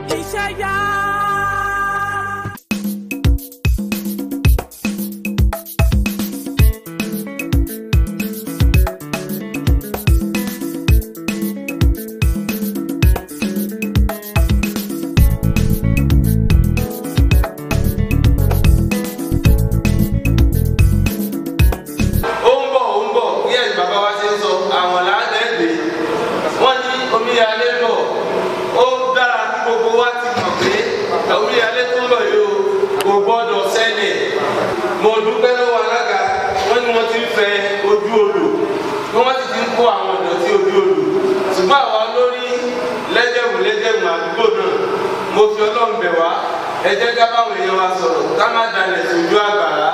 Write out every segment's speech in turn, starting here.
iṣẹ́ yá. ó ń bọ̀ ó ń bọ̀ bí ẹ̀yìn bàbá wa ṣe ń sọ àwọn làádẹ́gbẹ̀ wọ́n ní omíyalé bọ̀ ó dára kí gbogbo wa ti mọ̀ pé omíyalé tó ń bọ̀ yìí o kò gbọ́dọ̀ ṣẹlẹ̀ mo dúpẹ́ lọ́wọ́ alága wọ́n ní wọ́n ti ń fẹ ojú odò bí wọ́n sì ti ń kó àwọn ọ̀dọ́ sí ojú odò ṣùgbọ́n àwa lórí lẹ́jẹ̀mú lẹ́jẹ̀mú àdúgbò náà mo fi ọlọ́run bẹ̀ wá ẹ jẹ́ ká báwọn èèyàn wa sọ̀rọ̀ ká má dalẹ̀ sójú àgbàrá.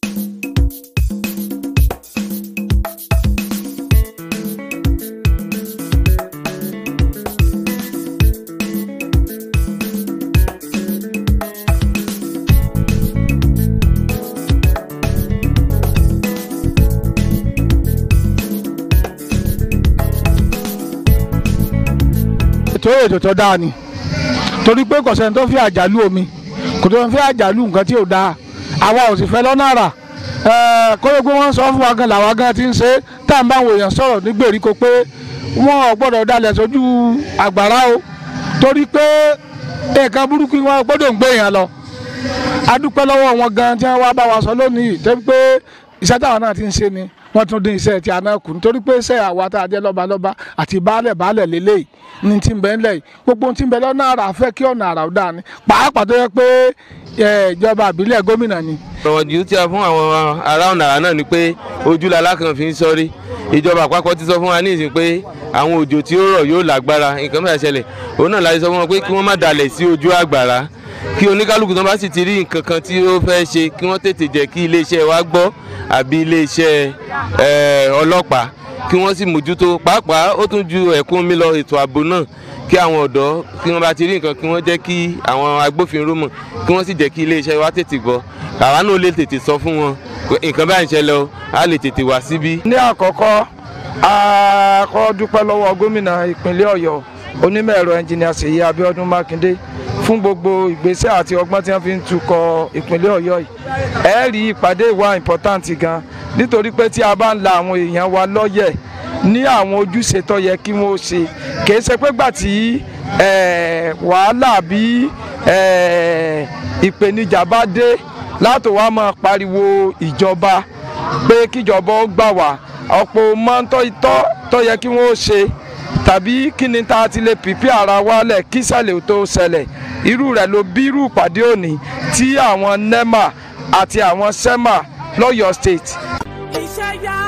ètò ètò tó dáa ni torí pé kò sẹ́ni tó fi àjálù omi kò tó fi àjálù nǹkan tí ò dáa àwa ò sì fẹ́ lọ́nà àrà kóyè pé wọ́n sọ fún wa gan làwa gan ti ń ṣe tá à ń bá àwọn èèyàn sọ̀rọ̀ ní gbèríko pé wọ́n ò gbọ́dọ̀ dalẹ̀ sójú àgbàrá o torí pé nǹkan burúkú wọn gbọ́dọ̀ ń gbé èèyàn lọ a dúpẹ́ lọ́wọ́ wọn gan tí wọ́n wá bá wa sọ lónìí tẹ́bí pé iṣẹ́ táwọn náà ti ń ṣe ni wọ́n tún dín iṣẹ́ tí a náà kù nítorí pé iṣẹ́ àwa tá a jẹ́ lọ́balọ́ba àti baálẹ̀ baálẹ̀ lélẹ́yìí ní ti ń bẹ ńlẹ̀ yìí gbogbo ohun tí ń bẹ lọ́nà àrà fẹ́ kí ọ̀nà àrà ó dáa ni pàápàá tó yẹ pé ẹ, ìjọba àbílẹ̀ gómìnà ni ọ̀rọ̀ jù tí a fún àwọn ará ọ̀nà àrà náà ni pé ojúlala kan fi ń sọ́rí ìjọba àpapọ̀ ti sọ fún wa ní ìsìn pé àwọn òjò tí ó rọ̀ yóò lágbára nǹkan mẹ́ta ṣẹlẹ̀ òun náà láti sọ fún wọn pé kí wọ́n má dalẹ̀ sí ojú àgbàrá kí oníkálukú tó bá sì ti rí nǹkan kan tí ó fẹ́ ṣe kí wọ́n tètè jẹ́ kí iléeṣẹ́ wa gbọ́ àbí iléeṣẹ́ eh, ọlọ́pàá kí wọ́n sì mójútó pàápàá ó tún ju ẹ̀kún omi lọ ètò ààbò náà kí àwọn ọ̀dọ́ kí wọ́n bá ti rí nǹkan kí wọ́n jẹ́ kí àwọn agbófinró mọ̀ kí wọ́n sì jẹ́ kí iléeṣẹ́ wa tètè gbọ́ àwa náà lè tètè sọ fún wọn pé nǹkan báyìí ń ṣẹlẹ̀ o a lè tètè wá síbí. ní àkọ́kọ́ a kọ́ dúpẹ́ lọ́wọ́ gómìnà ìpínlẹ̀ ọ̀yọ́ onímọ̀ ẹ̀rọ ẹnjìnìà ṣèyí abíọ́dún mákindé fún gbogbo ìgbésẹ̀ àti ọgbọ́n tí wọ́n fi ń tukọ̀ ìpínlẹ̀ ọ̀yọ́ yìí ẹ rí ìpàdé ìwà important gan nítorí pé tí a bá ń la àwọn èèyàn wa lọ́yẹ̀ ní àwọn ojúṣe tó yẹ kí wọ́n ṣe kìí ṣe pé gbà tí eh, wàhálà bí eh, ìpèníjà bá dé látò wá máa pariwo ìjọba pé kíjọba ó gbà wá ọ̀pọ̀ máa ń tọ́ itọ́ tó yẹ kí wọ́n ó ṣe tàbí kí ni tá a ti lè pìpì ara wálẹ̀ kí ṣẹlẹ̀ tó ṣẹlẹ̀ irú rẹ̀ ló bí irú ìpàdé òní tí àwọn nema àti àwọn sema lọ́yọ̀ọ́ state iṣẹ́ yá.